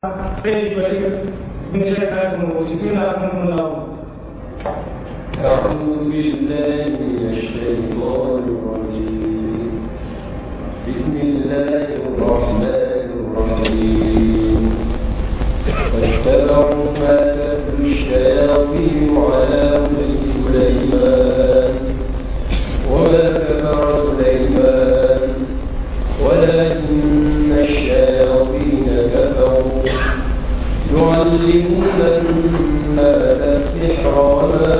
سيد بشير من شركة الموت بسم الله الرحمن الرحيم أعوذ بالله من الشيطان الرجيم بسم الله الرحمن الرحيم واتبعوا ما تتلو الشياطين على ملك سليمان وما كفر سليمان ولكن الشياطين كفروا يعلمون الناس السحر وما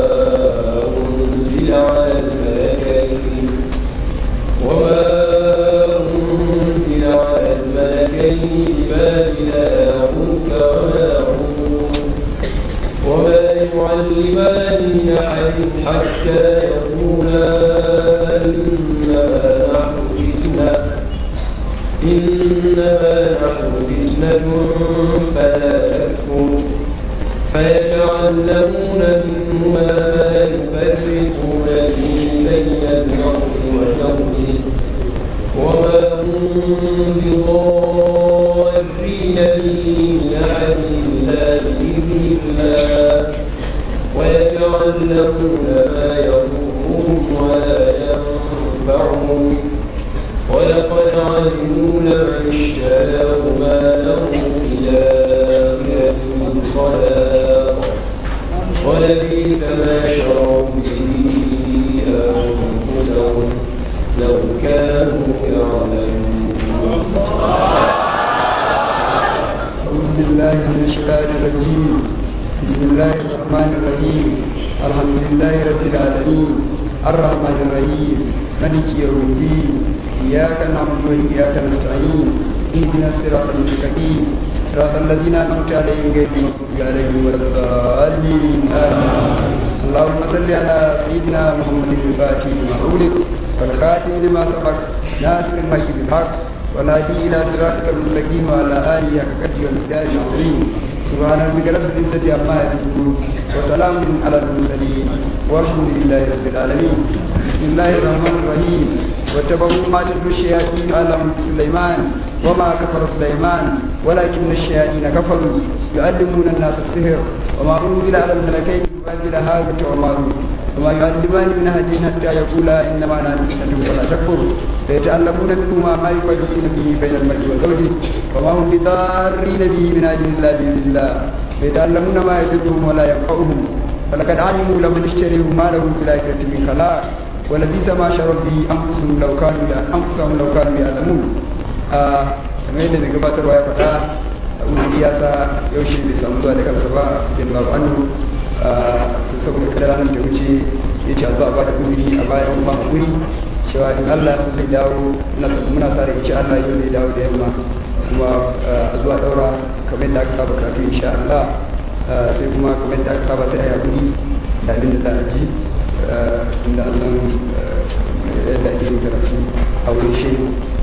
أنزل على الملكين وما أنزل على الملكين ببابل هاروت وماروت وما يعلمان من أحد حتى يقولا إنما نحن فتنة إنما نحن فتنة فلا تكفر فيتعلمون منهما ما يفرقون به بين المرء وزوجه وما هم بضارين به من أحد إلا بإذن الله ويتعلمون ما يضرهم ولا ينفعهم ولقد علموا لمن اشتراه ما له في الآخرة من خلاق ولبئس ما شروا به أنفسهم لو كانوا يعلمون أعوذ بالله من الشيطان الرجيم بسم الله الرحمن الرحيم الحمد لله رب العالمين الرحمن الرحيم مالك يوم الدين إياك نعبد وإياك نستعين اهدنا الصراط المستقيم صراط الذين أنعمت عليهم غير المغضوب عليهم ولا الضالين آمين اللهم صل على سيدنا محمد الفاتح لما أولد والخاتم لما سبق ناصر الحق بالحق والهادي إلى صراطك المستقيم وعلى آله حق قدره والمقدار العظيم سبحان ربك رب العزة عما يصفون وسلام على المرسلين والحمد لله رب العالمين بسم الله الرحمن الرحيم واتبعوا ما تتلو الشياطين على ملك سليمان وما كفر سليمان ولكن الشياطين كفروا يعلمون الناس السحر وما أنزل على الملكين ببابل هاروت وماروت وما يعلمان من أحد حتى يقولا إنما نحن فتنة فلا تكفر فيتعلمون منهما ما يفرقون به بين المرء وزوجه وما هم بضارين به من أحد إلا بإذن الله فيتعلمون ما يضرهم ولا ينفعهم فلقد علموا لمن اشتريه ما له في الآخرة من خلاق ولبئس ما شروا به أنفسهم لو كانوا أنفسهم لو كانوا يعلمون kamar yadda mai gabatarwa ya faɗa wani ya sa yaushe bai samu zuwa da kansa ba yadda ba annu to saboda kada ranar da wuce ya ce zuwa ba da uzuri a bayan ba guri cewa in Allah sun zai dawo muna sa da insha Allah yau zai dawo da yamma kuma a zuwa daura kamar yadda aka saba karatu insha Allah sai kuma kamar yadda aka saba sai a yi da abin da za a ji inda an san yadda ake yin karatu a wurin shi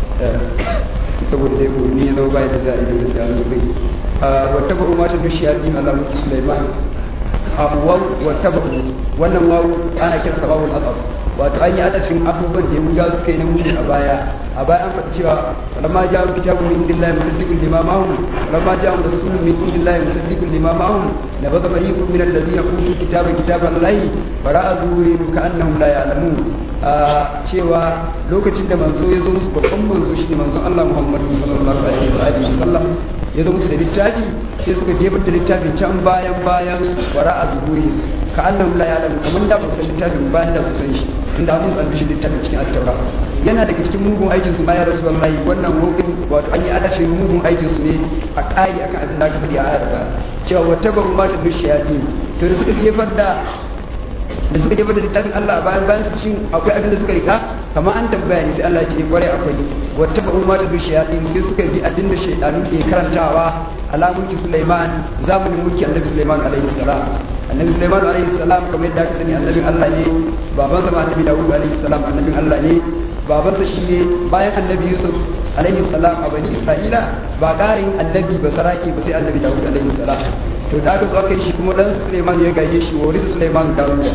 saboda dai ko ni ya zama bayan da za a yi da gaskiya an zubai wata ba umar ta dushi ya din Allah mutu Sulaiman abuwan wata ba wannan wawu ana kira sababul asab wato an yi adadin abubuwan da yahudawa suka yi na mutu a baya a baya an faɗi cewa lamma ja'a kitabun min indillahi musaddiqun lima ma'ahum lamma ja'a rasulun min indillahi musaddiqun lima ma'ahum nabadha fariqun min alladhina utul kitaba kitaballahi fara'a zuhurin ka'annahum la ya'lamun cewa lokacin da manzo ya zo musu babban manzo shi ne manzon Allah Muhammadu sallallahu alaihi wa sallam ya zo musu da littafi sai suka jefar da littafin can bayan bayan wara a zuhuri ka annahum la ya'lamu kamar da ba su littafin bayan da su san shi inda abin san bishi littafin cikin at-taura yana daga cikin mugun aikin su bayan rasulullahi wannan hukun wato an yi adashin mugun aikin su ne a ƙari akan abin da aka faɗi a ayar ba cewa wata ba ma ta dushiyati to da suka jefar da da suka jefa da littafin Allah a bayan bayan su shin akwai abin da suka rika kamar an tambaya ne sai Allah ya ce kware akwai wata ba umma ta bi shayatin sai suka bi abin da shaydanu ke karantawa ala mulki Sulaiman zamanin mulki Annabi Sulaiman alaihi salam Annabi Sulaiman alaihi salam kamar yadda aka sani annabin Allah ne baban sa Annabi Dawud alaihi salam annabin Allah ne baban sa shine bayan Annabi Yusuf alaihi salam a bani Isra'ila ba ƙarin annabi ba saraki ba sai Annabi Dawud alaihi salam to da aka zo aka yi shi kuma dan Suleiman ya gaje shi wa warisa Suleiman Dawud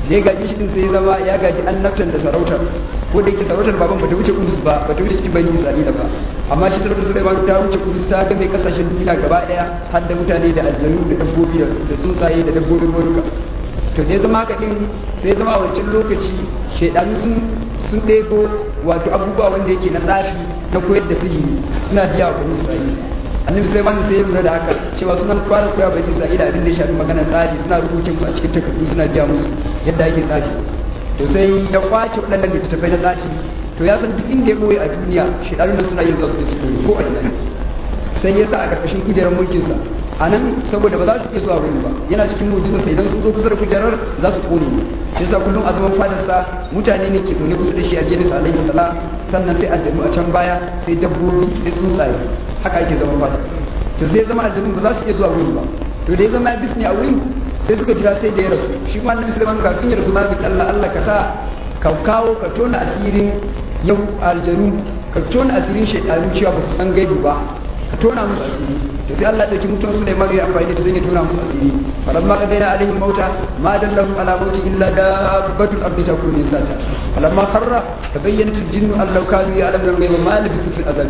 da ya gaji shi din sai ya zama ya gaji annabtan da sarautar ko da yake sarautar baban bata wuce kudus ba bata wuce cikin bani isra'ila ba amma shi sarautar sulaiman ta wuce kudus ta ga mai kasashen duniya gaba daya har da mutane da aljanu da dabbobi da tsuntsaye da dabbobin ruwa to da ya zama haka din sai ya zama a wancan lokaci shaidanu sun sun ɗebo wato abubuwa wanda yake na tsafi na koyar da sihiri suna biya wa bani isra'ila annabi sai wanda sai ya lura da haka cewa suna fara koya bani isra'ila abin da ya shafi maganar tsari suna rubuce musu a cikin takardu suna biya musu yadda ake tsari to sai ya kwace waɗannan littattafai na tsafi to ya san duk inda ya ɓoye a duniya shaidanun da suna yin zasu da su ko a ina sai ya sa a ƙarƙashin kujerar mulkinsa a nan saboda ba za su iya zuwa wurin ba yana cikin mujizarsa idan sun zo kusa da kujerar za su kone ne shi yasa kullum a zaman fadarsa mutane ne ke zaune kusa da shi a jerin sa alaihi salam sannan sai aljanu a can baya sai dabbobi sai tsuntsaye haka ake zaman fada to sai ya zama aljanu ba za su iya zuwa wurin ba to da ya zama ya bisne a wurin sai suka jira sai da ya rasu shi kuma annabi sulaiman kafin ya rasu ma bi Allah Allah ka sa ka kawo ka tona asirin yau aljanu ka tona asirin shaidanu cewa ba su san gaibu ba ka tona musu asiri to sai Allah dauki mutum su ne mari amfani da zai tona musu asiri falam ma kadaina alaihim mauta ma dallahu ala mauti illa dabbatul ardi takunu min sata falam ma kharra tabayyanat al-jinnu an law kanu ya'lamuna ghaiba ma labisu fil azab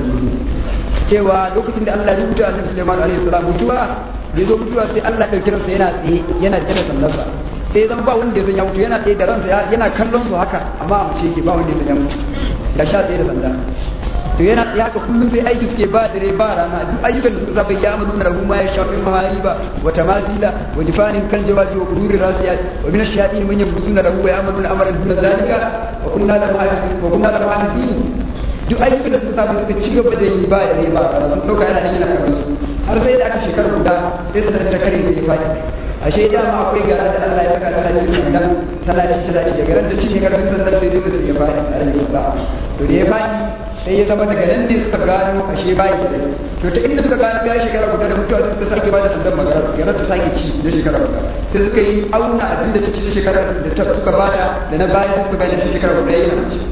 cewa lokacin da Allah ya rubuta annabi Sulaiman alaihi salam mutuwa da zo mutuwa sai Allah dauki ransa yana tsaye yana da sallarsa sai zan ba wanda ya san ya mutu yana tsaye da ransa yana kallon su haka amma a mace yake ba wanda ya san ya mutu da sha tsaye da sanda to yana ya ka kullum sai aiki suke ba dare ba rana duk ayyukan da suka saba ya amanu na ma ya shafi mahariba wa tamatila wa jifanin kal jawabi wa quduri rasiyat wa min ash-shayatin man yamsuna lahu wa ya'maluna amalan duna zalika wa kunna lahu wa kunna lahu hadithin duk ayyukan da suka saba suka ci gaba da yi ba dare ba rana sun dauka yana yana kallon su har sai da aka shekara guda sai su ta kare da fadi ashe dama akwai gara da Allah ya saka tana cin sandan tana cin tana cin da garan da cinye karfin sandan sai dole sai ya fadi alaihi salam to da ya fadi sai ya zama daga nan ne suka gano ashe bai da rai to ta inda suka gano ya shekara guda da mutuwa suka sake ba da sandan magana gara ta sake ci da shekara guda sai suka yi auna abin da ta ci shekara da ta suka bada da na baya suka bada ta shekara guda yana ci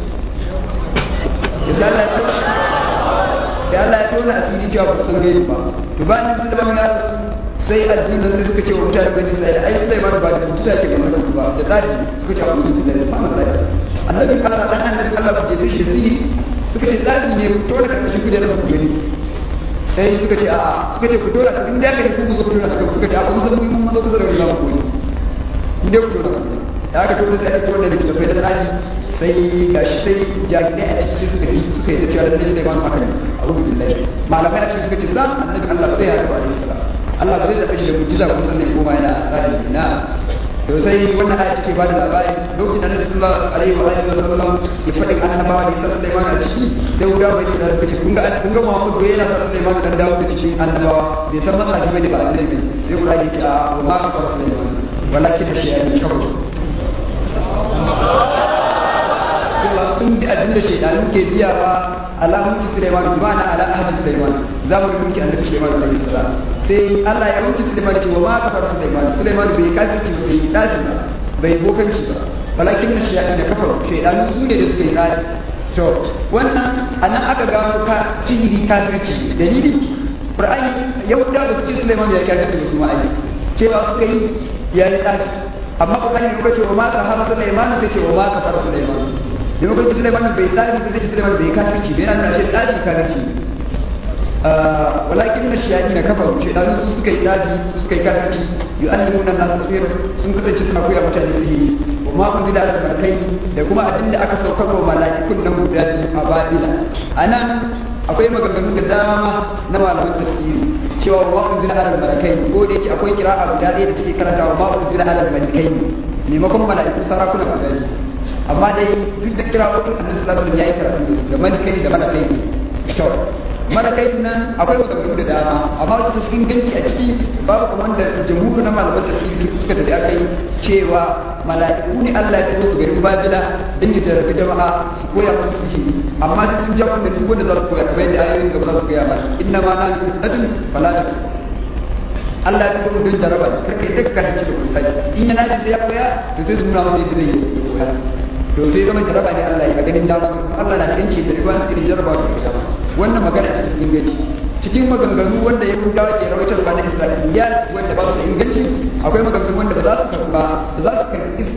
ya Allah ya tona asiri cewa ba su san gaibi ba to ba ni da ba rasu sai addinin sai suka ce wa mutane bani sai ai sai ba ba da mutuwa ke masa ba da tsari suka ce musu da subhanallah annabi Allah dan annabi Allah ku jefe shi da sihiri suka ce tsari ne to da karshe ku da su gani sai suka ce a suka ce ku dora in da ka ku zo ku dora suka ce a kun san mun mazo kusa da Allah ku ne inda ku dora da aka tura sai aka tura da littafai da tsari sai gashi sai jahilai a cikin suka yi suka yi da cewa da sai ba mu akali a rubu billahi malamai a cikin suka ce za annabi Allah sai ya rabu alaihi salam Allah ba zai zaɓe shi da mujiza ko sannan koma yana tsari na to sai wannan aya take bada labari lokacin da Annabi sallallahu alaihi wa alihi wasallam ya faɗi annabawa da Isa Sulaiman a ciki sai guda bai ce da suka ce kun ga kun ga Muhammad bai yana sa Sulaiman dan dawo da cikin annabawa bai san matsala bane ba annabi sai guda ya ce a wa ma ka Sulaiman walakin da shi ya yi kawai cewa sun bi abin da shaidanu ke biya ba ala mulki Sulaiman bi ma'ana ala ahli Sulaiman za mu mulki annabi Sulaiman alaihi salam sai Allah ya mulki Sulaiman cewa ma kafar Sulaiman Sulaiman bai kafirci bai dace ba bai bokanci ba walakin na shaidanu da kafar shaidanu su ne da suka yi tsari to wannan anan aka gano ka sihiri kafirci dalili Qur'ani Yahuda ba su ce Sulaiman ya kafirci su ma'ai cewa suka yi yayi tsari amma Qur'ani ya ce wa ma kafar Sulaiman sai ce wa ma kafar Sulaiman da lokacin Sulaiman bai tsari ba zai Sulaiman bai kafirci bai yana shi tsari kafirci walakin na shiyadi na kafaru shaidanu su suka yi tsari su suka yi kafirci yu'allimuna na tasir sun kasance suna koya mutane sihiri wa ma kun zida albarkai da kuma abin da aka saukar wa mala'ikun nan guda biyu a babila anan akwai maganganu da dama na malaman tafsiri cewa wa kun zida albarkai ko da yake akwai kira'a guda ɗaya da take karanta wa ma kun zida albarkai maimakon mala'ikun sarakuna guda biyu amma dai duk da kira wato annabi sallallahu alaihi wasallam yayi karatu da su da malakai da malakai to malakai nan akwai maganganu da dama amma wata tafi inganci a ciki babu kuma wanda jamhur na malaman tafsiri suka tafi aka yi cewa mala'iku ne Allah ya turo su garin Babila din ya jarabi jama'a su koya musu su shiri amma dai sun jawo da duk wanda za su koya kamar yadda ayoyin gaba za su koya ba inna ma na nadun fala ta Allah ya turo don jaraba karka yi daga kan cikin kusa in yana da ya koya to sai su nuna masa yadda zai yi koya to sai zama jaraba ne Allah ya ganin dama Allah na yanci da riba su irin jaraba da kuma wannan magana ta cikin inganci cikin maganganu wanda ya kuka ke rawaitar ba na Isra'iliya wanda ba su da inganci akwai maganganu wanda ba za su karba ba za su karbi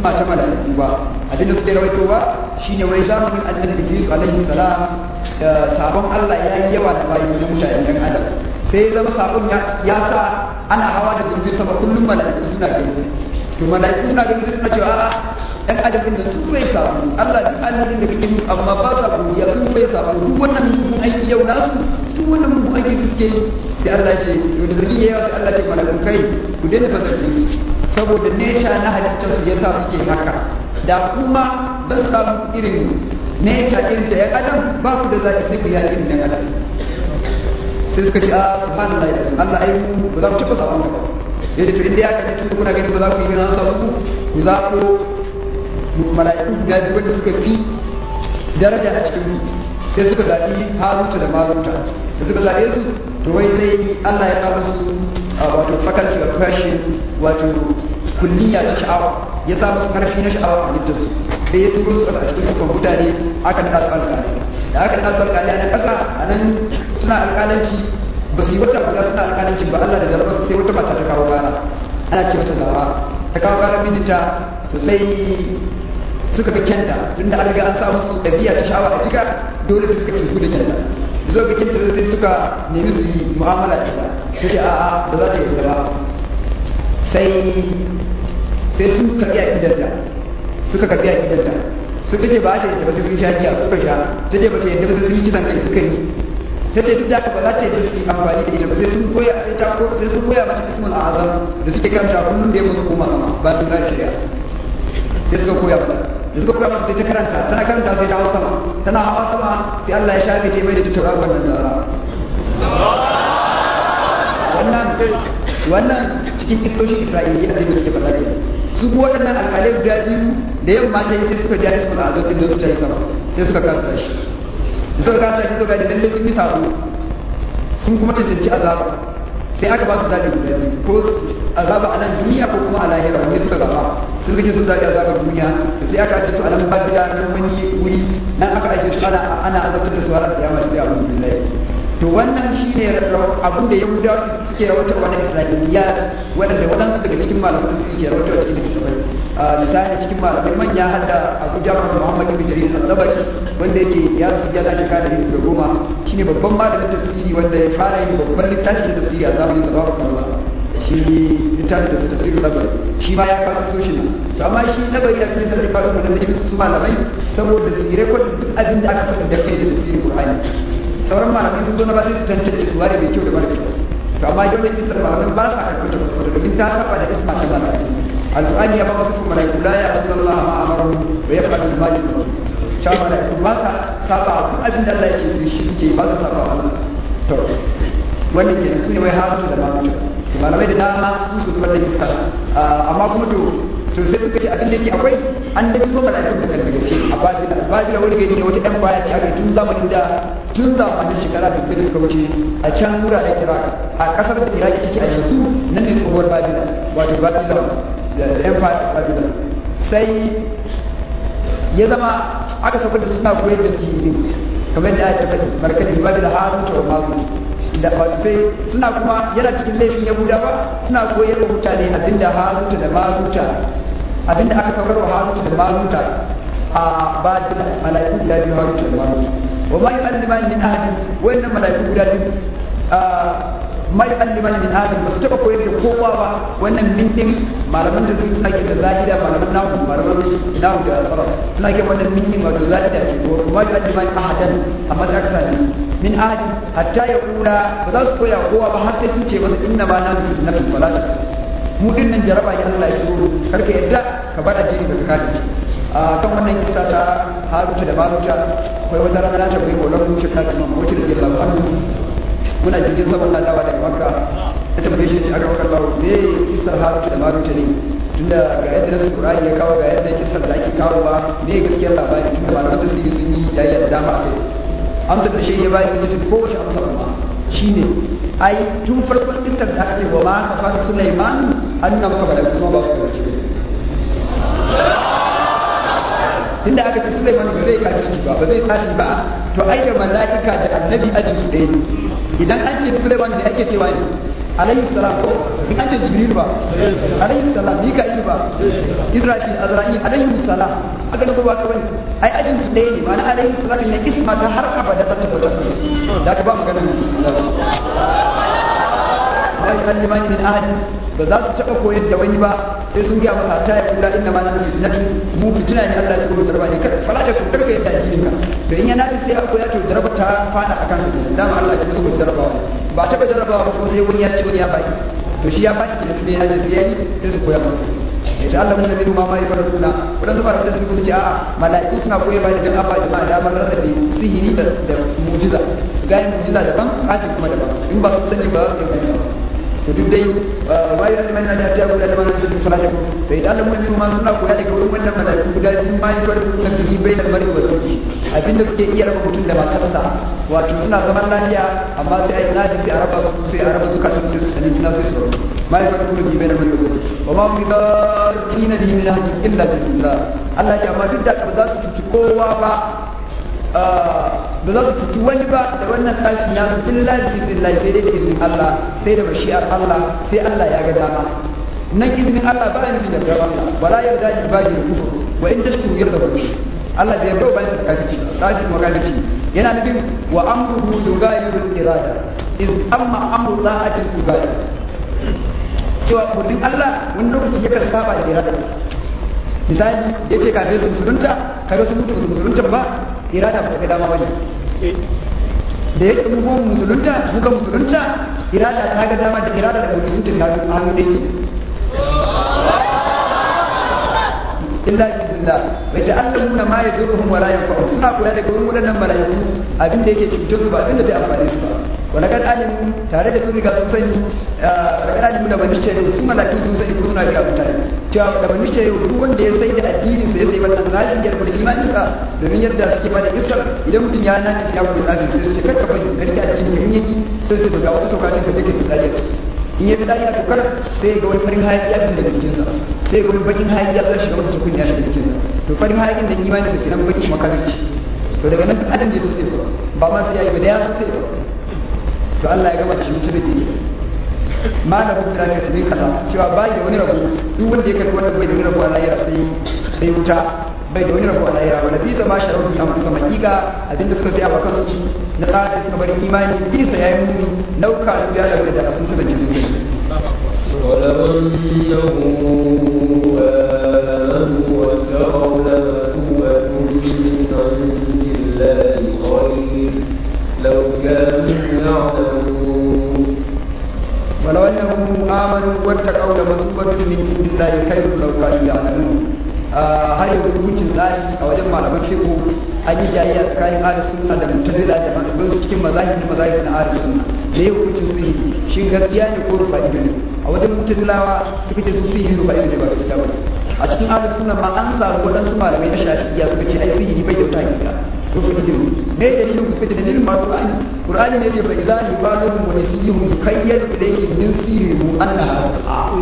isma ta mala'iku ba abin da suke rawaitowa shine wai zamanin annabi Idris alaihi salam sabon Allah ya yi yawa da bayi da mutane dan adam sai zama sabon ya sa ana hawa da jirgin sama kullum mala'iku suna gani to mala'iku suna gani suna cewa a'a ɗan adam da sun bai samu Allah duk annabin da kake musu amma ba sa godiya sun bai samu duk wannan mugun aiki yau nasu duk wannan mugun aiki su suke yi sai Allah ce to da zargi yawa sai Allah ce malakun kai ku daina fa zargi su saboda nature na halittar su yasa suke haka da kuma zan samu irin nature irin da ya adam ba ku da zaki sai ku yi irin da adam sai suka ce a subhanallah Allah ai mu ba za ku taɓa sabon ba yadda to inda ya kaje tun kuna gani ba za ku yi na sabu ku za ku mala'iku guda biyu wanda suka fi daraja a cikin sai suka zaɓi haruta da maruta da suka zaɓe su to wai sai Allah ya kawo su wato faculty of passion wato kulliya ta sha'awa ya sa musu karfi na sha'awa a halittar su sai ya turo su a cikin sufan mutane aka naɗa su alƙalai da aka naɗa su alƙalai a nan ƙasa a nan suna alƙalanci ba su yi wata guda suna alƙalanci ba Allah da jarabar sai wata mata ta kawo gara ana ce mata zara ta kawo gara mijinta to sai suka fi kyanta tun da an riga an samu su ɗabi'a ta sha'awa a jika dole su suka fi su da kyanta zo ga kyanta sai suka nemi su yi mu'amala da ita ta ce a'a ba za ta yi ba sai sai sun karɓi a idanta suka karɓi a idanta suka ce ba ta yadda ba sai sun sha giya suka sha ta ce ba ta yadda ba sai sun yi kisan kai suka yi ta ce duk da haka ba za ta yadda su yi amfani da ita ba sai sun koya ita ko sai sun koya mata ismul azam da suke karanta kullum da ya musu koma sama ba sun gane shari'a sai suka koya mata da suka koya mata sai ta karanta tana karanta sai ta hawa sama tana hawa sama sai Allah ya shafe ce mai da tutura wannan zara wannan wannan cikin kistoshin Isra'iliya da suke faɗa ke su kuma waɗannan alƙalai guda biyu da yamma ta yi sai suka ja ismul azam din da su ta yi sama sai suka karanta shi da suka karanta shi suka ga lalle sun yi sabo sun kuma cancanci azaba sai aka ba su zaɓi guda biyu ko azaba a nan duniya ko kuma a lahira wanda suka zaba sai suka ce sun zaɓi azabar duniya da sai aka ajiye su a nan babila nan wani wuri nan aka ajiye su ana ana azabtar da su har kiyama sai a musu billahi to wannan shi ne abin da yahudawa suke rawatar wani isra'iliya waɗanda waɗansu daga cikin malaman da suke rawatar cikin littattafai misali cikin malamai manya har da abu jafar muhammad ibn jarir al-tabari wanda yake ya su yana shekara da da goma shine babban malamin tafsiri wanda ya fara yin babban littafin tafsiri a zamanin da babu kamar shi littafin da tafsiri tabari shi ma ya kawo soshin to amma shi tabari ya fi sai faru da nake su malamai saboda su yi rekod duk abin da aka faɗi da kai da tafsirin qur'ani sauran malamai sun zo na ba sai su tantance su ware mai kyau da mara kyau to amma dole ne kisar malamai ba sa karɓar ta farko domin ta saba da isma ta malamai alƙur'ani ya ba wasu kuma malaiku la ya asuna Allah ma amaru wa yaf'alu ma yu'maru cewa malaiku ba sa saba duk abin da Allah ya ce su shi suke ba sa saba Allah to wannan kenan su ne wai harutu da marutu to malamai da dama sun su kuma da kisar amma kuma to to sai suka ce abin da yake akwai an da kuma mala'ikun da kalmar gaske a babila babila wani gari ne wata ɗan baya ce aka tun zamanin da tun zamanin shekara da da suka wuce a can wuraren iraq a kasar da iraq take a yanzu nan ne tsohuwar babila wato babila da empire babila sai ya zama aka sauka da suna koyar da sihiri kamar da aka faɗi markadin babila haruta wa maruta da sai suna kuma yana cikin laifin yahudawa suna koyar da mutane abinda haruta da maruta abinda aka saukar wa haruta da maruta a ba da mala'iku guda biyu haruta da maruta wa ma yu'alliman min ahadin wayannan mala'iku guda biyu ma yu'alliman min ahadin ba su taba koyar da kowa ba wannan min din malaman da suna ke da zahida malaman nahu malaman nahu da sarrafa suna ke wannan min din wato zahida ce ko ma yu'alliman ahadan amma da aka sani min ahadin hatta ya kula ba za su koya kowa ba har sai sun ce masa inna ma nan na fil falata mu din nan jaraba ne Allah ya turo karka yadda ka bar addini ka kace a kan wannan kisa ta Haruta da Maruta akwai wata rana na tabbata ko lokacin shi ta kuma wuce da Allah anhu muna jirgin sama na dawa daga Makka ta tambaye shi aka wakar bawo me kisar Haruta da Maruta ne tunda ga yadda nasu Qur'ani ya kawo ga yadda kisar da ake kawo ba me gaskiyar labari tunda malaman tafsiri sun yi yayya da dama a kai amsar da shi ya bayar da ta kowace amsa ba shine ai tun farkon istar da aka ce wa ma kafar Sulaiman annan ka bala kuma ba su kace tunda aka ce Sulaiman ba zai kafirci ba ba zai tafi ba to ai da mala'ika da annabi aji su ɗaya ne idan an ce Sulaiman da ake cewa ne alayhi salam ko in an ce jibril ba alayhi salam mika'il ba israfil azra'il alayhi salam aka nufa ba ka bane ai ajin su ɗaya ne ma'ana alayhi salam ne isma ta har abada ta tabbata da ka ba magana la yukallimani min ahad ba za su taɓa koyar da wani ba sai sun gaya masa ta yi kula inna ma na fitinati mu fitina ne Allah ya tsoro darba ne kar fara da ku karka yadda addinin ka to in yana sai akwai ya to darba ta fada akan su dama Allah ya tsoro darba ba taɓa darba ba ko sai wani ya ci wani ya baki to shi ya baki da ne ya ji yayi sai su koya masa ya ta Allah mun da ma mai fara kula wadan zuba da su ce a'a mala'iku suna koyar ba da abba jama'a da magana da sihiri da mu'jiza su ga mu'jiza daban kafin kuma daban in ba su sani ba su yi to duk dai wa yi aliman na da ta guda da wannan duk fara ko to idan Allah mun ma suna koya daga wurin wannan malaiku guda biyu ma yi wani da kishi bai da mari wa zuci abinda suke iya raba mutum da matarsa wato suna zaman lafiya amma sai ai nadi sai araba su sai araba su kafin su sani na sai su ma yi wani kuma bai da mari wa zuci wa ma mu da kina da min hadi illa billah Allah ya amma duk da ba za su cuci kowa ba ba za su cuci wani ba da wannan tashin nasu illa bi iznillah sai dai da izinin Allah sai da mashi'ar Allah sai Allah ya ga dama nan izinin Allah ba ni da gaba Allah wala yarda ni ba ni kufur wa in tashkuru yarda ku Allah bai yarda ba ni da kafirci kafirci wa kafirci yana nufin wa amruhu yughayyiru irada iz amma amru ta'atil ibada cewa kudin Allah wani lokaci yakan saba da irada misali ya ce kafin su musulunta kaga su mutu su musulunta ba irada ba ga dama bane da ya kuma musulunta muka musulunta irada ta ga dama da irada da musulunta na hannu ɗaya illa billah wa ta'allamuna ma yadurruhum wa la yanfa'uhum suna kula da gurin wadannan malaiku abin da yake cutar su ba abin da zai amfane su ba wala kad alim tare da sun riga sun sani wala kad alim da bani ce su malaiku sun sani ko suna ga mutane cewa da bani ce duk wanda ya sai da addinin sa ya sai wannan zalin ya rubuta imanin sa domin yadda suke bada iskar idan mutum ya nace ya rubuta tsarin sai su ce karka bari ka rika addinin in yaki sai su ga wasu tokacin ka take misali in ya fi dadi a tukar sai ga wani farin hayaki ya fita daga jikinsa sai ga wani bakin hayaki ya zai shiga masa tukun ya shiga jikinsa to farin hayakin da imani da kiran bakin makaranci to daga nan adam je sosai ba ba ma sai yayi ba da ya sosai ba to Allah ya gama cikin da ke ma na buku da ta bin kaza cewa bai da wani rabu duk wanda ya karbi wannan bai da wani rabu a lahira sai sai wuta bai da wani rabu a lahira wala bisa ma sharar bi amma sama kika abinda suka tsaya ba kansu na tsara suka bari imani bisa yayi muni lauka ya da da sun kasance sosai ولو أنهم آمنوا واتقوا لمثوبة من عند الله خير لو كانوا يعلمون ولو انهم امنوا واتقوا لمثوبة من عند الله خير لو كانوا يعلمون har yanzu hukuncin tsari a wajen malaman fiqh an yi jayayya tsakanin ahli sunna da mutazila da malaman su cikin mazahib da mazahib na ahli sunna da ya hukuncin sihiri shin gaskiya ne ko rufa ido ne a wajen mutazilawa suka ce su sihiri rufa ido ne ba gaskiya ba a cikin ahli sunna ma an samu waɗansu malamai na shafi'iyya suka ce ai sihiri bai da wata hakika rufa ido ne me dalilin ku suka ce dalilin ma qur'ani qur'ani ne ce fa idza yubalu wa nasiyuhum yukayyal ilayhi min sirrihi annaha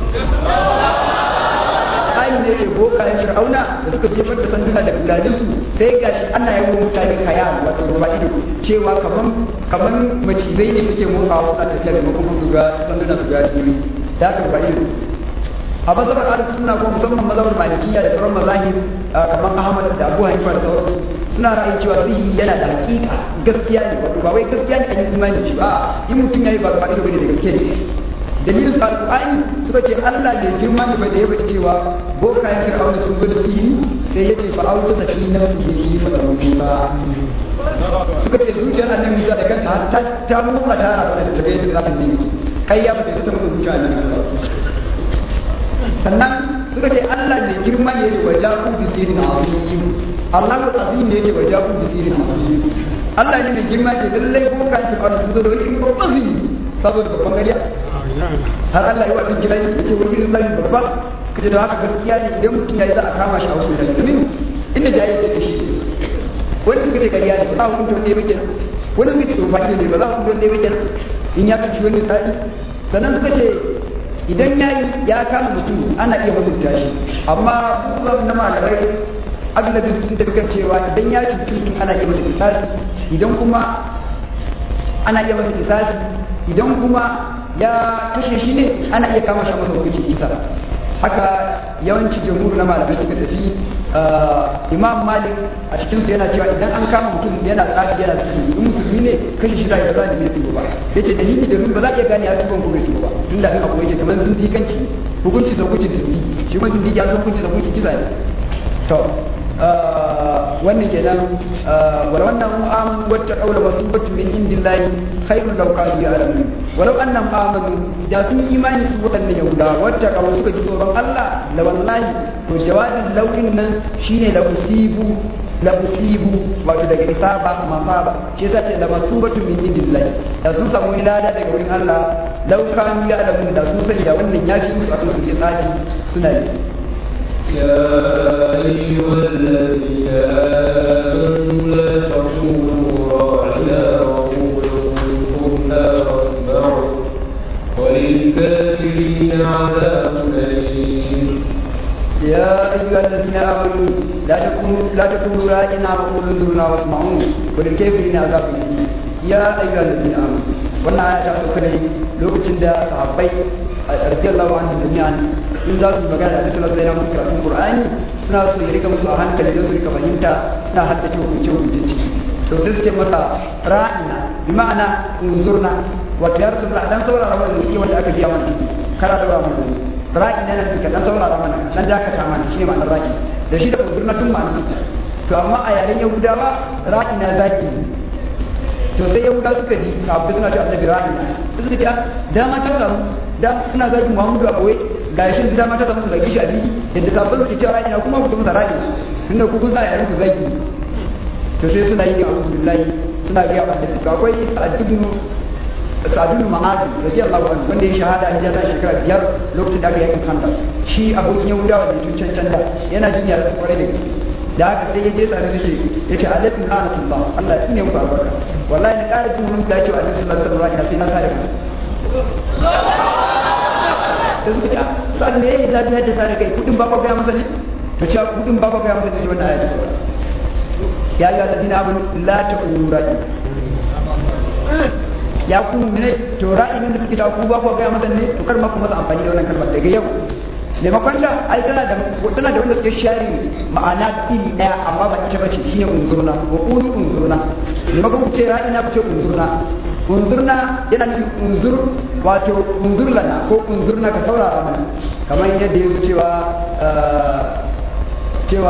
ayin da yake bokayen fir'auna da suka jefar da sanduna da biladinsu sai gashi ana yi wa mutane kaya wato ruwa ido cewa kaman kaman macizai ne suke motsawa suna tafiya da makon su ga sanduna su ga jini da aka ruwa ido a mazhabar ahlus sunna ko musamman mazhabar malikiya da sauran mazahib kamar ahmad da abu hanifa da sauransu suna ra'ayin cewa sihiri yana da hakika gaskiya ne wato ba wai gaskiya ne an yi imani da shi ba in mutum yayi ba ba ido bane da gaske ne dalilin sa alqur'ani suka ce Allah da girma da bai da yaba cewa boka ya fir'auna sun zo da fili sai yace fa auta da fi nafsihi fa musa suka ce zuciyar annabi Musa da kanta har ta ta mutsa ta rafa da tabe da zafin ne kai ya bada ta mutsa zuciya annabi sannan suka ce Allah ne girma ne da wajahu bi sirrin azim Allah ko azim ne da wajahu bi sirrin azim Allah ne mai girma da lallai boka ya fir'auna sun zo da wani babban sihiri saboda babban gariya har Allah ya wa din gidan yake wani irin zai babba suka ce da haka gaskiya ne idan mutum yayi za a kama shi a wasu da domin inda jayi ta shi wani suka ce kariya ne ba za hukunta wanda ya bayyana wani suka ce tsofa ne ba za hukunta wanda ya bayyana in ya kashi wani tsari sannan suka ce idan ya yi ya kama mutum ana iya hukunta shi amma kuma na malamai aglabi sun tafi kan cewa idan ya cuci mutum ana iya masa kisasi idan kuma ana iya masa kisasi idan kuma ya kashe shi ne ana iya kama shi masa hukunci kisa haka yawanci jamhur na malamai suka tafi imam malik a cikin su yana cewa idan an kama mutum yana tsafi yana tsiri in musulmi ne kashe shi da ba za a bai tuba ba yace dalili da ba za a iya gane ya tuban ko bai tuba ba tun da abu yake kamar zindikanci hukunci sa hukunci da zindiki shi ma zindiki ya hukunci sa hukunci kisa ne to wannan kenan walau annahum amanu wattaqaw la masibatu min indillahi khairun law kanu ya'lamun walau annahum amanu da sun imani su wadannan yahuda wattaqaw suka ji tsoron Allah la wallahi to jawabin laukin nan shine la usibu la usibu wato daga isaba masaba shi yasa ce la masubatu min indillahi da sun samu ilada daga wurin Allah law kanu ya'lamun da sun sani da wannan yafi musu akan su yi tsafi suna yi يا أيها الذين آمنوا لا تقولوا راعنا وقولوا انظرنا واسمعوا وللكافرين عذاب أليم يا أيها الذين آمنوا لا تكونوا لا تكونوا راعنا وقولوا انظرنا واسمعوا وللكافرين عذاب أليم يا أيها الذين آمنوا wannan aya ta sauka ne lokacin da sahabbai radiyallahu anhu jami'an in za su yi magana da sallallahu alaihi wasallam karatun qur'ani suna so ya rika musu a hankali don su rika fahimta suna haddace hukunce hukunce to sai suke masa ra'ina bi ma'ana unzurna wato ya rasu dan saurara mana ne wanda aka biya mana kara da mana ra'ina nan ka dan saurara mana dan dakata mana shine ma'anar ra'i da shi da unzurna tun ma'anar su to amma a yaren yahudawa ra'ina zaki to sai yahuda suka ji sahabbai suna ce annabi ra'ina sai suka ce dama ta samu da suna zagi Muhammadu a boye ga shi da mata ta muku zagi shi a fili yadda sabbin su cewa ina kuma ku masa raki tunda ku kusa yayin ku zagi to sai suna yi a'udhu billahi suna ga yawa da ga akwai Sa'ad ibn Sa'ad ibn Mu'adh radiyallahu anhu wanda ya shahada a hijira shekara biyar lokacin da aka yakin Khandaq shi abokin Yahudawa da tun can da yana jin yara su kware da da haka sai ya je tsare suke ya ce alaikum anatullah Allah ya tsine muku albarka wallahi na ƙara jin mun ta cewa Annabi sallallahu alaihi wasallam sai na sare kansa da suka ce sa'an da yayi zafi hadda sare kai kudin ba ku gaya masa ne to cewa kudin ba ku gaya masa ne shi wannan ayatu ya yi alladina abin la ta'ulu ra'i ya ku ne to ra'i ne da suke ta ku ba ku gaya masa ne to kar ma ku masa amfani da wannan kalmar daga yau maimakon ta ai tana da tana da wanda suke share ma'ana iri daya amma ba ita bace shine unzurna wa qulu unzurna maimakon ku ce ra'ina ku ce unzurna unzurna yana nufin unzur wato unzur lana ko unzurna ka saurara mana kamar yadda ya cewa cewa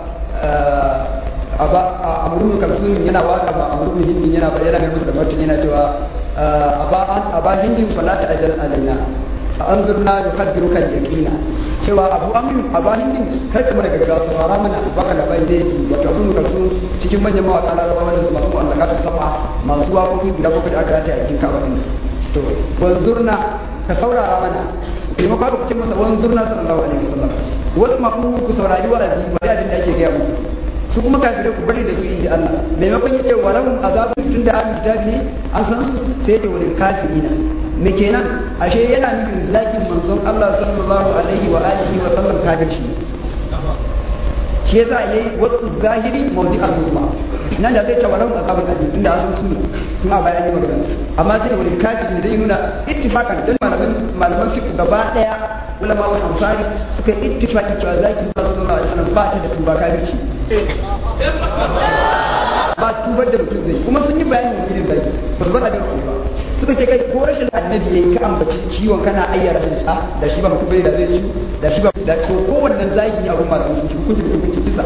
aba amrun kalsun yana waka ba amrun hindin yana bayyana mai musu da martin yana cewa aba aba hindin fala ta ajal alaina fa anzurna yuqaddiruka al-yaqina cewa abu amin abu hindin kar ka mana gaggawa saurara mana baka da bai dai wato abun kalsun cikin manyan mawaka larabawa wanda masu allaka ta sama masu waƙoƙi guda bakwai da aka rata a cikin kaba din to wanzurna ka saurara mana kuma ka ku ce masa wanzurna sallallahu alaihi wasallam wasu ma ku saurari wa'azi wa abin da ake gaya muku su kuma kafirai ku bari da su inji Allah maimakon ya ce wa lahum azabun tunda an kitabi ne an san su sai ya wani kafirina me kenan ashe yana nufin zakin manzon Allah sallallahu alaihi wa alihi wa sallam kafirci shi yasa yayi wasu zahiri mawdi al-hukma nan da zai ce walau azabun alim tunda an su ne kuma bayan yi magana su amma sai wani kafiri da nuna ittifaqan dan malaman malaman fiqh gaba daya ulama wa ansari suka ittifaqi cewa zakin sallallahu alaihi wasallam ba ta da tuba kafirci ba tubar da mutum zai kuma sun yi bayanin wani irin zaki ba su bar abin ba suka ce kai ko rashin annabi yayi ka ambaci ciwon kana ayyara shi sa da shi ba mutum bai da zai ci da shi ba da to kowannen zagi ne abun malamin sun ci hukunci da hukunci kisa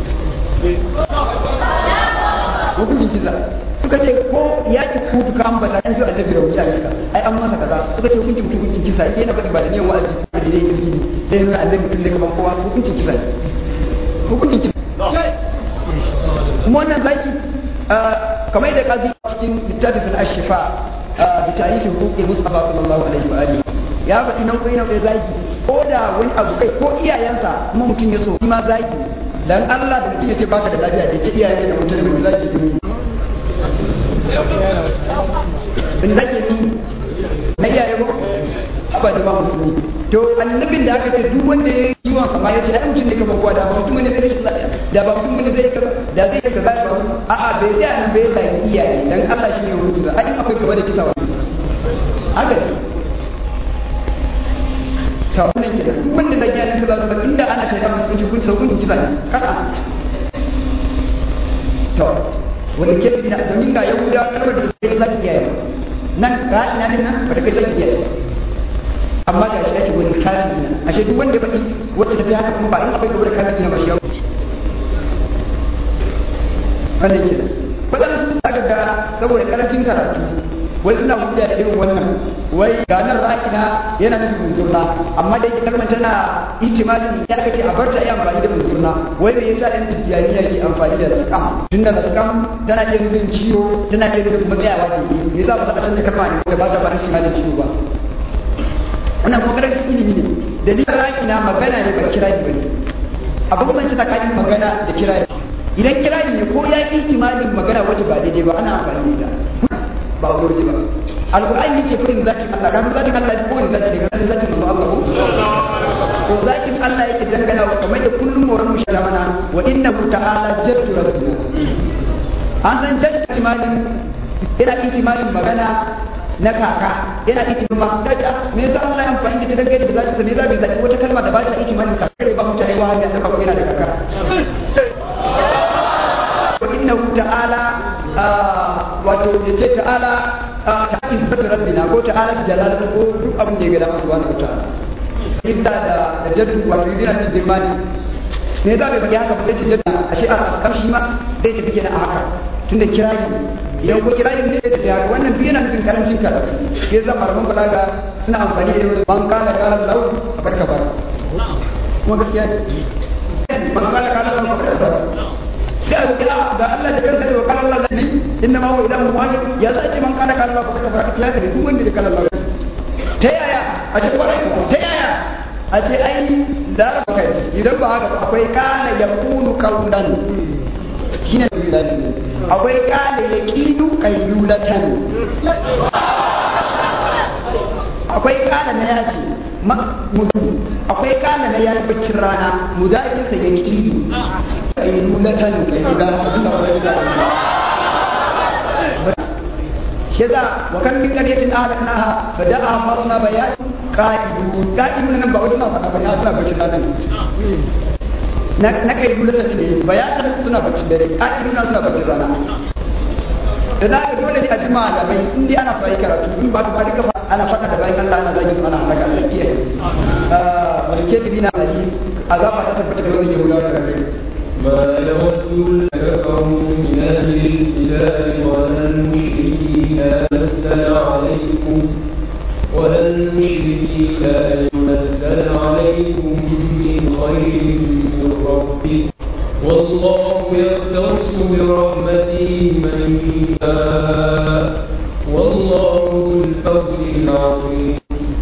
hukuncin kisa suka ce ko yaki kutu ka ambata an ji annabi da wuya iska ai an masa kaza suka ce hukuncin mutum hukuncin kisa yana faɗi ba da niyan wa'azi ko da dai tauhidi dai nuna annabi mutum ne kaman kowa hukuncin kisa hukuncin kisa kuma wannan zaki kamar da kazi cikin littafin ashifa bi tarihi hukuki mustafa sallallahu alaihi wa alihi ya faɗi nau'in nau'in zaki ko da wani abu kai ko iyayensa kuma mutum ya so ma zaki dan Allah da mutum ya ce baka da lafiya da ce iyayen da mutum ne zaki dumi bin zaki ni na iyaye ko ba da ba musulmi to annabin da aka ce duk wanda ya yi wa kama ya ce ai mutum ne kamar kowa da ba mutum ne zai rashin lafiya da ba mutum ne zai kaza da zai kaza ba a'a bai tsaya nan bai zagi iyaye dan Allah shi ne rubuta a in akwai gaba da kisa wa haka ne ta wannan kenan duk wanda da kiyaye sallallahu alaihi wasallam inda ana shaida musulunci kun sau kun kisa ne kada to wanda ke bina domin ga yahuda kalmar da suke za ta kiyaye nan ga ina din nan ba ta kai za ta kiyaye amma ga shi ake wani kafiri na ashe duk wanda faɗi wacce tafi haka kuma ba in akwai gobe da kafiri na ba shi ya wuce wannan kenan wadannan sun aka ga saboda karancin karatu wai suna hujja da irin wannan wai ga nan ra'ina yana nufin munzurna amma da yake kalmar tana ihtimalin ya kace a barta ai amfani da munzurna wai me yasa ɗan tijjaniya ke amfani da zakam tunda zakam tana iya nufin ciwo tana iya nufin matsayawa da yi me yasa ba za a canza kalma ne da ba ta ba ihtimalin ciwo ba wannan kuma karancin ilimi ne dalilin ra'ina magana ne ba kira ba ne abin ban tsakanin magana da kirari idan kirari ne ko ya yi imanin magana wacce ba daidai ba ana amfani da ba wuri ba alqur'ani yake furin zatin Allah kan zatin Allah ko ne zatin daga zatin Allah ko zatin Allah yake dangana wa kamar da kullum moran mu shata mana wa innahu ta'ala jaddu rabbina an san jaddu imanin yana imanin magana na kaka yana itimin ma kaja me yasa Allah ya amfani da ta dangane da zashi me yasa bai zaɓi wata kalma da ba ta itimanin kaka ba mutane wa hanya da kaka yana da kaka وإنه تعالى wato ya ce ta'ala ta izzatu rabbina ko ta'ala jalalatu ko duk abin da ya gada masu wani ta'ala idda da da jaddu wato yidina ta girmani me za bai faɗi haka ba zai ce jaddu a shi a kamshi ma zai tafi kenan a haka tunda kiraji idan ko kiraji ne zai tafi haka wannan duk yana nufin karancin karatu ke zama malaman balaga suna amfani da yawan man kana kana lau a barka ba kuma gaskiya man kana kana lau a barka ba sai a kira ga Allah da kansa da kala Allah ne inna ma huwa ilahu wahid ya za ce man kala kala Allah fa kafa ya ka duk wanda da kala Allah ta yaya a ce kwarai ta yaya a ce ai da ba kai idan ba haka akwai kana yakunu kaulan shine misali akwai kana yaqidu qaylulatan akwai kana na yaji mudu akwai kana na yayi baccin rana mudadinsa yaqidu qaylulatan shaza wa kan min qaryatin ahlaknaha fada'a fasna bayat qa'idun qa'idun nan ba wasu na faɗa ba suna bacci rana na na qaylulatan ne bayatan suna bacci dare qa'idun suna bacci rana da za ka dole ne a ji malamai in dai ana so yi karatu in ba ba duka ana faɗa da bayan Allah ana zagi su ana halaka Allah kiyaye malike dina ali azaba ta tabbata da wani yahudawa da gare ما يود كفروا من أهل الكتاب ولا المشركين نزل عليكم ولا المشركين أن ينزل عليكم من خير من ربكم والله يختص برحمته من يشاء والله ذو الفوز العظيم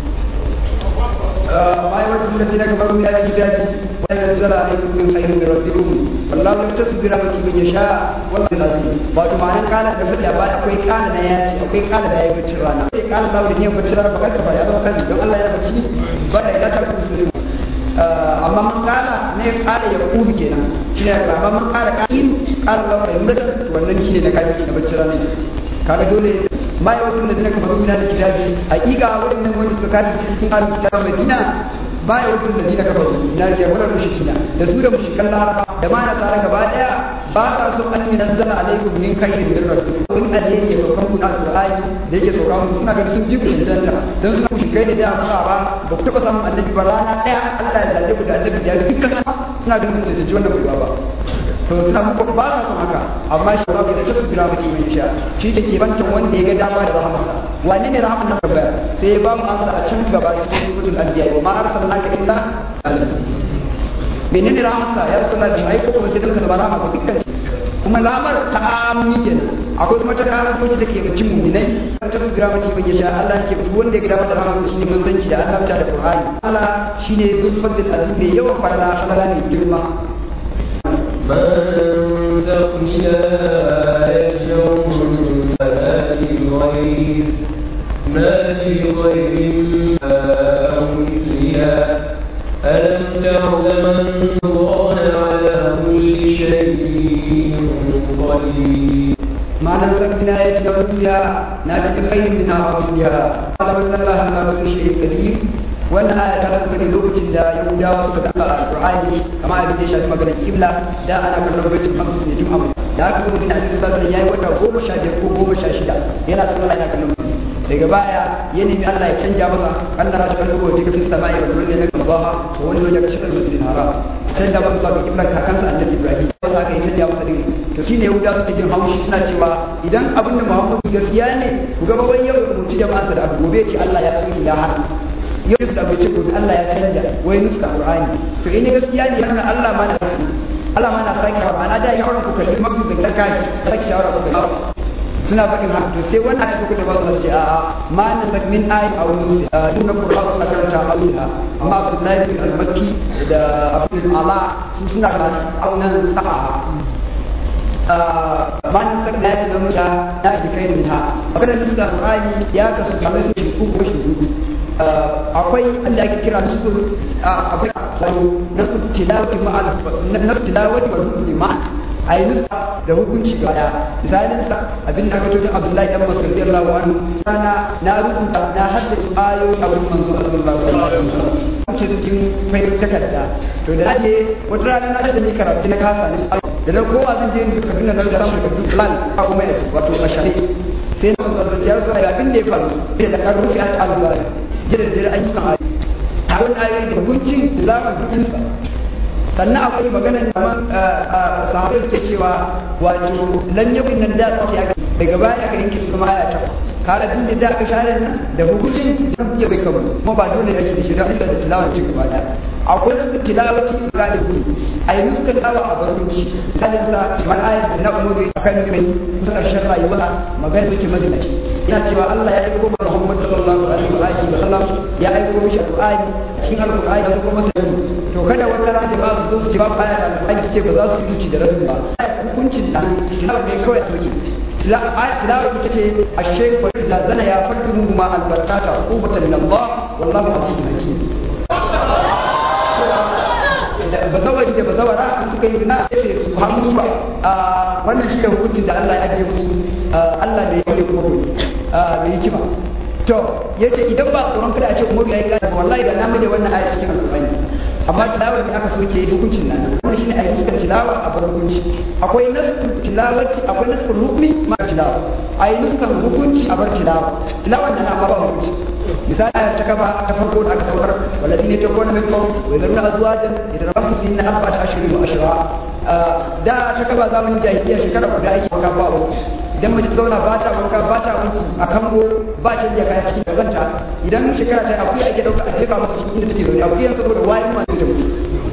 ما يود الذين كفروا من اهل الكتاب وان ينزل عليكم من خير من ربكم والله يختص برحمته من يشاء والله العظيم wato ma'anar kala da fadi a baya akwai kala na yaci akwai kala da yayi bacci rana sai kala da wani yin bacci rana ba ka ya zama kan don Allah ya bacci ba da ila ta musulmi amma man kala ne kala ya kudu kenan shine amma man kala kalim kala da wani mutum wannan shine na kafin na bacci rana kaga dole ma ya wasu da zina kafaru mina da kitabi hakika waɗannan wanda suka kafin cikin alin kitabin madina ba ya wasu da zina kafaru na ke wani mushikina da su da mushikan laraba da ma nasara gaba daya ba ka so an yi nazzala alaikum min khairin min rabbikum in alheri ya saukan ku na alqur'ani da yake sauka muku suna ganin sun ji ku cancanta dan suna mushikai da da ba ba ba ku taba samun annabi ba rana daya Allah ya zabe ku da annabi ya ga dukkan suna ganin ku cancanci wannan ba ba to suna muku ba sa son haka amma shi ba da tasu bira maki mai sha shi da ke bancan wanda ya ga dama da rahamarsa wane ne rahamar nan gaba sai ya ba mu amsa a can gaba cikin suratul anbiya wa ma arsalnaka illa menene rahamarsa ya rasulullah bin aiko kuma sai dinka da rahama ga dukkan kuma lamar ta amni kenan akwai kuma ta karan soji da ke bacin mu'minai ta tasu bira maki mai sha Allah yake duk wanda ya ga dama da rahamarsa shine manzanci da annabta da qur'ani Allah shine zulfadil azim mai yawan farala halala mai girma ما ننسخ من آية فنأتي بغير نأتي بغير ما أو مثلها ألم تعلم أن الله على كل شيء قدير ما ننسخ من آية نرسلها نأتي بخير منها أو مثلها أعلم أن الله على كل شيء قدير wannan aya ta sauka ne lokacin da yahudawa suka da alqur'ani kamar abin da ya shafi maganar kibla da ana kallon baitul maqdis ne tun amma da aka zo da annabi sallallahu alaihi yayi wata goma sha biyar ko goma sha shida yana sallah yana kallon daga baya ya nemi Allah ya canja masa Allah ya shiga dubo daga fis sama'i wa dole ne ga baha to wani waje ga shigar masjidil haram canja masa zuwa ga kiblan kakansa annabi Ibrahim wanda aka yi canja masa din to shine yahuda suke jin haushi suna cewa idan abin da Muhammadu gaskiya ne ku ga baban yau rubuci jama'arsa da abu gobe ce Allah ya soki ya hana yau da bai ce gobe Allah ya canja wai nuska Qur'ani to in gaskiya ne yana Allah ma na Allah ma na sake wa ana da ya ku kalli mafi da kai sake shawara ku kalli suna faɗin haka to sai wannan aka suka da ba su ce a a ma na sak min ayi aw nusi duk na Qur'ani suna karanta Allah amma Abdullahi bin al-Makki da Abdul Ala su suna karanta aunan sa'a ma na sak da ya ce musa na bi kai da minha maganar nuska Qur'ani ya kasu kamar su shi ko shi hudu akwai wanda ake kira nasu akwai nasu tilawati ma'al nasu tilawati wa hukmi ma'a a yi nusa da hukunci ga daya misalin sa abin da aka tozo abdullahi dan masar radiyallahu anhu kana na rubuta na haddace ayoyi a wurin manzo sallallahu alaihi wasallam ce cikin fayyar takarda to da naje wata rana na da ni karatu na kasa ne da na kowa zan je ni kaduna na da ramu da plan a kuma da wato ashari sai na manzo ya so ya abin da ya faru da ka rufi at al-bari jira jira an san ayoyi a wannan ayoyi da hukuncin zaman dukinsa sannan akwai magana da sahabai suke cewa wato lan yakun nan da tsaki aka daga baya aka yanke kuma aya ta kare din da aka share nan da hukuncin da ya bai kabu kuma ba dole yake da shi don isa da tilawa ci gaba da akwai da tilawati ga da guri ai musu tilawa a barkunci sanin sa man ayat da na umuri akan mai karshen rayuwa magana suke madinaci yana cewa Allah ya aiko Muhammad sallallahu alaihi wa sallam ya aiko mishi Qur'ani cikin Al-Qur'ani da kuma to kada wata rana ba su zo su ce ba aya da Al-Qur'ani ce ba za su yi da rabin ba hukuncin da tilawa ne kawai a soke tilawa ita ce a shekwa da zana ya farki mu ma albarkata qubatan min Allah wallahu azizun hakim bazawari da bazawara in suka yi zina ya ce su hamsu ba wannan shi da hukuncin da Allah ya ajiye musu Allah da ya yi kuma da hikima to yace idan ba tsoron kada a ce Umaru yayi kada wallahi da na da wannan aya cikin alƙur'ani amma tilawar da aka soke hukuncin nan wannan shine ayi suka tilawa a bar hukunci akwai nasku tilawati akwai nasku hukmi ma tilawa ayi nuskan hukunci a bar tilawa tilawar da na ba hukunci misali ayar ta gaba ta farko da aka saukar walladine ta kona min kaum wa zarna azwajan idan rabbu sinna arba'at ashhurin wa ashra da ta gaba zamanin jahiliya shekara guda ake wanka ba wuce idan mace ta zauna ba ta wanka ba ta wanki a kango ba canja kaya cikin kazanta idan shekara ta akuya ake dauka a jefa mata cikin inda take zaune akuyan saboda wayin ma zai ta mutu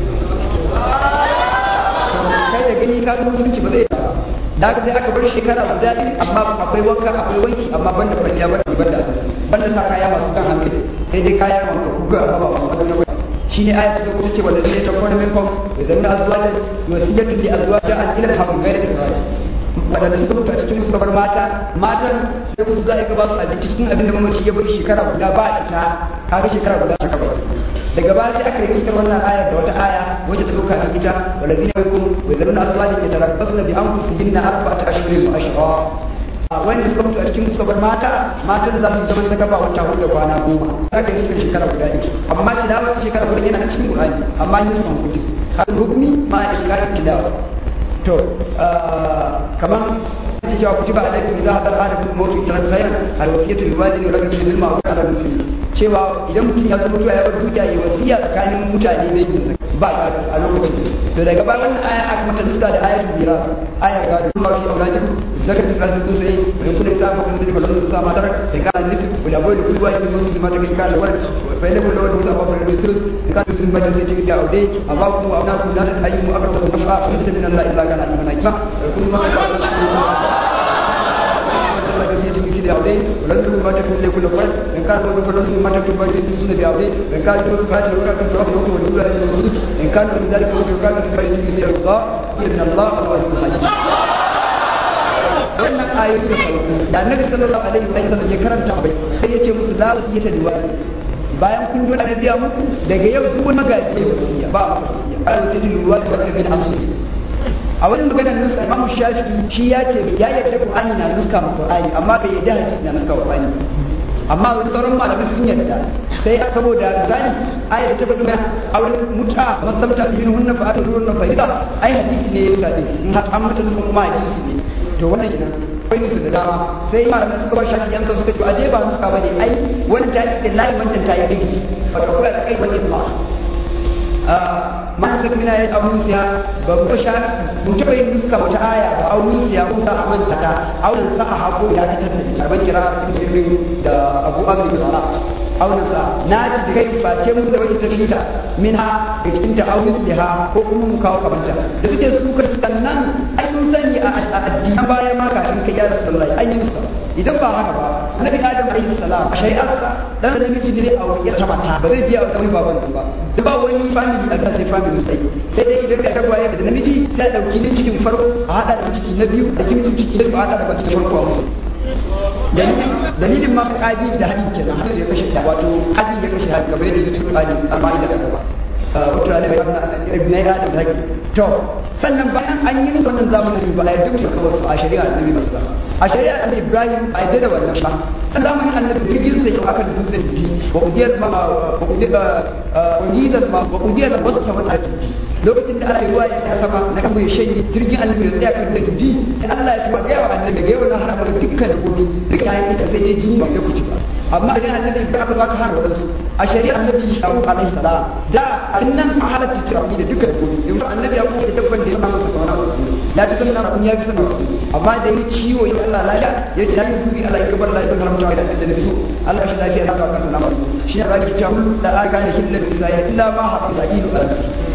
kai da gani ka musulunci ba zai da haka sai aka bar shekara guda ɗin amma akwai wanka akwai wanki amma banda kwalliya banda banda banda sa kaya masu kan hankali sai dai kaya wanka kuga amma ba masu wadanda ba shine ayat ta kuma ce wanda zai ta kwana minkum wa zanna azwajan wasiyatu li azwajan an ila hakum ghayra ikhraj wadanda suka mutu a cikin su bar mata matan sai ku za a ba su abinci cikin abin da mamaci ya bari shekara guda ba ita kaga shekara guda ta kaba daga baya sai aka yi iskar wannan ayar da wata aya wacce ta zoka a ita walladina yakum wa zaruna azwajan yatarabbasna bi anfusihinna arba'ata ashhurin wa ashra wanda suka mutu a cikin suka bar mata matan za su zama saka ba wata hudu da kwana goma za ka yi suka shekara guda ne amma tilawa ta shekara guda yana cikin qur'ani amma yin sun hukunci har hukumi ma a iskar tilawa to kaman ake cewa kutiba alaikum idza hadar ahadakum mawtu tarak khairan al wasiyatu lil walidayni wa rajulin bil ma'ruf ala muslimin cewa idan mutum ya zama mutuwa ya bar dukiya ya wasiya tsakanin mutane da yin ba a lokacin to daga ba wannan aya aka mata duska da ayatul mira ayar ga duk mafi auladi zakar da sai kun sai da kullu sa ko kun da balon sa matar da ka nisi wala boy da kullu wajin muslima da kai kala wala fa ila kullu wajin sa ba da sirus da ka sun bada sai cikin aude amma kuma abna kun da ayyu aka ta nafa kun da min Allah illa kana imana ita kuma بعضين ولن تكون ما تكون لكل فرد إن كان قد فلوس ما تكون ما تكون بعضين إن كان يكون فهد لو كان في وقت وقت والأولى للوصول إن كان من ذلك وقت كان سبع يجي سير الله إن الله هو الحكيم wannan ayoyi suka sauko da annabi sallallahu alaihi wa sallam ya karanta bai sai ya ce musu la wasiyata liwali bayan kun ji wannan biya muku daga yau duk wani magaji ya wasiya ba wasiya ai wasiyatu liwali wa rabbil asli a wani maganar nuska imamu shafi shi ya ce ya yarda qur'ani na nuska ma qur'ani amma bai yarda hadisi na nuska qur'ani a amma wani sauran malamai sun yarda sai saboda misali aya da ta faɗi mai auren muta masamta bin hunna fa atu hunna fa ida ai hadisi ne ya sabi in har an mutu sun kuma hadisi ne to wannan kenan akwai su da dama sai malamai suka ba shafi yan suka ce aje ba nuska bane ai wani ta yi layi wancan ta yi bigi wato kula da kai wani ba ma suka mina ya aunusiya ba ku sha mun taɓa yin nuska wata aya ba aunusiya ko sa a manta ta aunin sa a haƙo ya ta tattata ita ban kira ilimin da abu abu da bara aunin sa na ci da kai face mun da wata tafita min ha da cikin ta aunin da ha ko kuma mu kawo kamanta da suke su kristan nan ai sun sani a addini bayan ma kafin kai ya rasulullahi an yi nuska idan ba haka ba annabi adam alaihi salam a shari'arsa dan da namiji ne a wani ta mata ba zai je a wani baban ba da ba wani family a kan sai family sai sai dai idan ka tagwaye da namiji sai a dauki ne cikin farko a hada da ciki na biyu a cikin ciki na biyu a hada da cikin farko a musu dalilin ma kabi da hadin kenan har ya kashe wato kabi ya kashe hadin kamar yadda zai tsari amma da gaba wato da ibn adam da to sannan bayan an yi musu wannan zamanin ba a yarda mu kawai su a shari'a annabi ba a shari'a annabi ibrahim a yarda da wannan ba san zamanin annabi jirgin sai yau aka dubu sai di wa kudiyar ma wa kudiyar ma wa kudiyar ma wasu ta wata lokacin da aka yi ruwa ya sama na kan ya shanye jirgin annabi ya tsaya kan da dudi Allah ya tuwa ga yawa annabi ga yawa na haramar dukkan da gobe da kayan ita sai ya ji ba ya kuci ba amma idan annabi ba aka baka haramar wasu a shari'a annabi sharu alaihi salam da annan a halatta tirabi da dukkan gobe yanzu annabi ya kuma da dabban da ya samu sa kawana ya fi sanin abun ya fi sanin amma da yi ciwo ya Allah lafiya ya ce ya yi zubi Allah ya gabar lafiya na mutuwa da da so Allah shi lafiya ya kawo kan namu shi ne zaki cewa da aka ne hilla da sai illa ma hafa da ilu al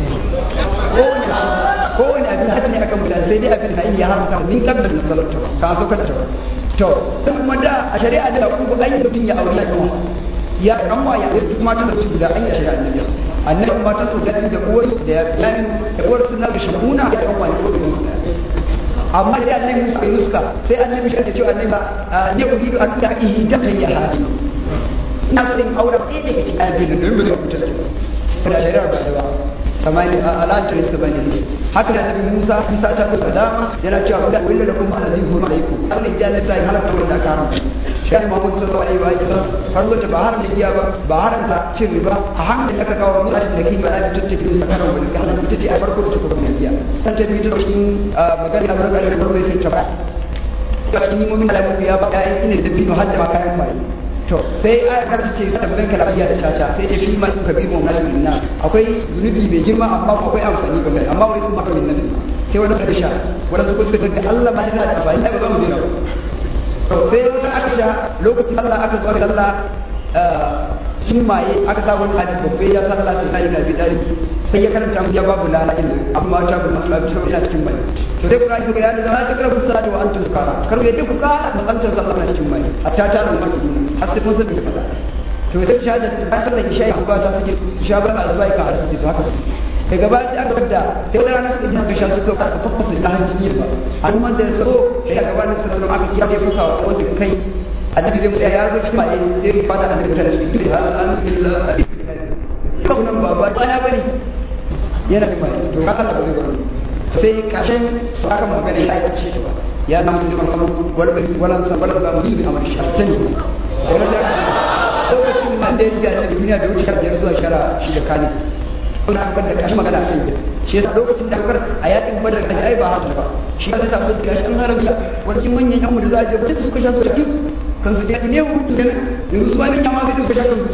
ko wani abin haka ne akan mutane sai dai abin da ya haramta min kabda da salatu ka so ka tawa to sai kuma da a shari'a da ku an yi mutum ya aure ya ya kanwa ya yi kuma tana su guda an yi shari'a annabi annabi kuma ta so gani da uwar da ya yani da uwar su na shahuna da kanwa ne ko da su amma da annabi Musa ya nuska sai annabi shi ya ce annabi ba ne ku hidu an ta ihi da kai ya hadi ina so in aure ɗaya daga cikin abin da ba zai fita da shari'a ba da ba kamar al'adar su bane haka da annabi Musa Isa ta kusa dama yana cewa da willa lakum alladhi huwa alaykum Allah ya ne sai halaka wanda aka haramta shi ne Muhammad sallallahu alaihi wa sallam farko ta ba haram da giya ba ba haramta cin riba a hankali aka kawo mu da kima da tattake su sakaran wani kana ita ce a farko da ta kuma giya san ta bi ta cikin magana da magana da farko sai ta ba ta cikin mu'min alamu ya ba ya ina da bino hadda ma kayan bai to sai a karta ce sa tabbatar ka lafiya da caca sai ce fi ma sun kabi mu malamin na akwai zunubi mai girma amma akwai amfani ga mai amma wani sun maka min nan sai wani suka sha wani suka suka da Allah ma yana da amfani ba za mu jira to sai wata aka sha lokacin Allah aka zo aka Allah sun maye aka sa wani abin babbe ya sallah sai sai na bidari sai ya karanta mu ya babu lala din amma ta bu Allah bi saboda cikin mai to sai Qur'ani suka yana zama ta karbu salatu wa antum sukara kar ya duk ka matsantar sallah na cikin mai hatta ta da mai har sai kun san da fada to sai shahada ta sallah ki shayi ba ta suke shabar azbai ka har suke haka daga baya sai aka wadda sai wani rana suka ji suka sha suka aka fafasa da hancin ba an man da so da ya gaba da sallallahu aka kira ya fasa wa wanda kai annabi zai mutu ya zo shi mai sai ya fada annabi ta shi kire hal alhamdulillah kau nan ba ba ya bane yana da mai to haka Allah bai bari sai kashin su aka magana ya aika shi ba ya zama mutum man samu wal bai wala san wala ba mutum a mai shartan lokacin man da ya riga da duniya da wuce biyar zuwa shara shi da kani kuna an da kashi magana sai shi yasa lokacin da kar a yakin badar da ai ba haka ba shi ya sa fuska shi an haramta wasu manyan yan mu da za a je ba suka sha su da kan su da ne mu yanzu su ba ne kyama sai suka sha kan su